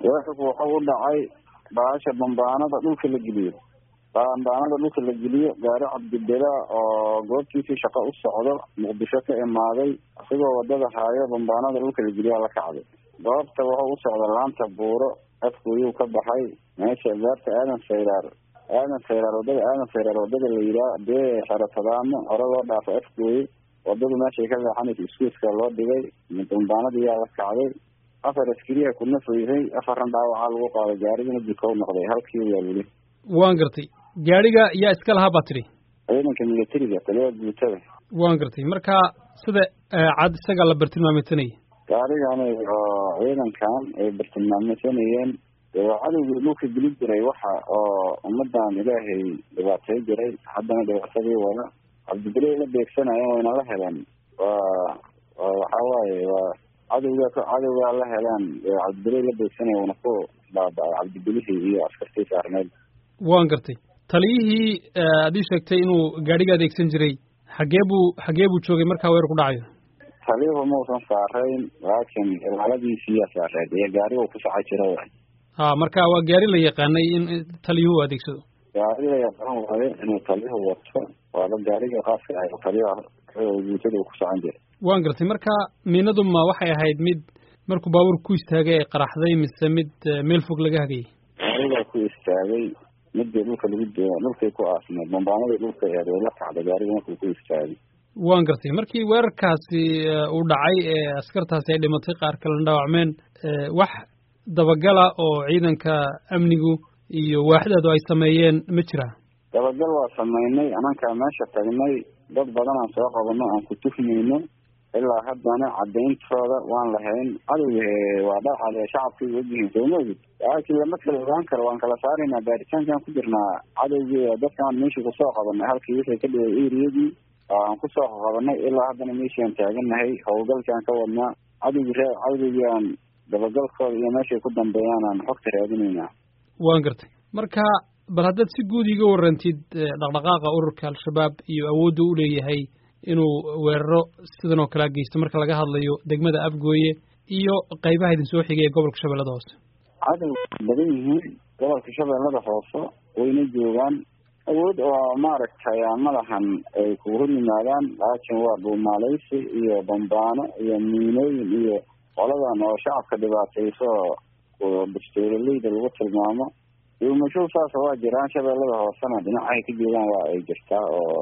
weerarku wuxuu u dhacay baasha bambaanada dhulka la geliyo bambaanada dhulka la geliyo gaari cabdibela oo goobtiisii shaqo u socdo muqdisho ka imaaday isagoo wadada haayo bambaanada dhulka la geliyaa la kacday goobta wuxuu u socda laanta buuro afkooyuu ka baxay meesha beerta aadan sayraar aadan sayraar wadada aadan sayraar wadada la yihaa dee xeratadaamo hore loo dhaafo afkooye wadadu meeshay ka leexanaysa iskuiska loo dhigay bambaanadii yaa la kacday afar askariya kuna foysay afarran dhaawacaa lagu qaaday gaarigana jikow noqday halkii waa weli waan gartay gaadhiga yaa iska lahaa baa tidhi ciidanka militariga taliya guutada waan gartay marka sida cad isagaa la bartilmaameedsanayay gaarigani oo ciidankan ay bartilmaameysanayeen waa cadowgii dhulka geli jiray waxa oo ummadan ilaahay dhibaatay jiray haddana dhibaatadii wada cabdibile la beegsanayeen wayna la heleen waa waxa waaye waa cadowga cadowgaa la heleen cabdibile la beegsanaya wana ku baaba-ay cabdibilihii iyo askartii saarneed waan gartay taliyihii aad ii sheegtay inuu gaadhiga adeegsan jiray xagee buu xagee buu joogay markaa weer ku dhacayo taliyuhu mausan saarayn laakiin ilaaladiisiiyaa saareed iyo gaarigu ku socon jira waay ha marka waa gaari la yaqaanay in taliyuhu adeegsado gaari la yaqaan waayo inuu taliyuhu wato waaba gaariga qaaska ah taliyaha guutada uu ku socon jiray waan gartay marka miinadu ma waxay ahayd mid markuu baabuur ku istaagay ay qaraxday mise mid meel fog laga hagayay gaarigaa ku istaagay midii dhulka lagu dhulkay ku aasneed bambaanadii dhulka eed way la kacday gaariga markuu ku istaagay waan gartay markii weerarkaasi uu dhacay ee askartaasi ay dhimatay qaar kalena dhaawacmeen wax dabagala oo ciidanka amnigu iyo waaxdaadu ay sameeyeen ma jiraa dabagal waa sameynay anankaa meesha tagnay dad badan aan soo qabano aan ku tuhmayno ilaa haddana cadayntooda waan lahayn cadowga waa dhacale shacabkay ogyihiin sooma ogid laakiin lama kala ogaan karo waan kala saaraynaa baaritaankaan ku jirnaa cadowgii dadkaan meeshii kusoo qabanay halkii wixii ka dhigay eriyadii aan kusoo qabanay ilaa haddana meeshii aan taagannahay howlgalkaan ka wadnaa cadowgii ree cadowgii aan dabagalkooda iyo meeshay ku dambeeyaan aan xogta raadinaynaa waan gartay marka bal haddaad si guud iga warrantid dhaqdhaqaaqa ururka al-shabaab iyo awoodda u leeyahay inuu weeraro sidan oo kalea geysto marka laga hadlayo degmada afgooye iyo qaybaha idin soo xigay ee gobolka shabeellada hoose cadow badan yihiin gobolka shabeellada hoose wayna joogaan awood oo maaragtay madahan ay ku hor yimaadaan laakiin waa dhuumaaleysi iyo bambaano iyo miinooyin iyo qoladan oo shacabka dhibaatayso bastoololeyda lagu tilmaamo dhuumasho saasa waa jiraan shabeellada hoosena dhinacahay ka joogaan waa ay jirtaa oo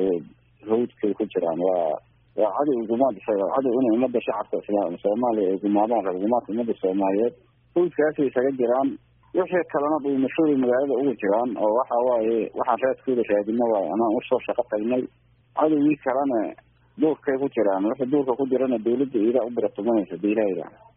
hawdkay ku jiraan waa waa cadow gumaad cadow inay ummadda shacabka isla soomaaliya ay gumaadaan reer gumaadka ummadda soomaaliyeed hawdkaasay isaga jiraan wixii kalena dhuumashooday magaalada ugu jiraan oo waxa waaye waxaan reedkooda raadino waayo anaan usoo shaqo tagnay cadowgii kalena duurkay ku jiraan wixii duurka ku jirana dawladda iidaa u biratumanaysa diilahayda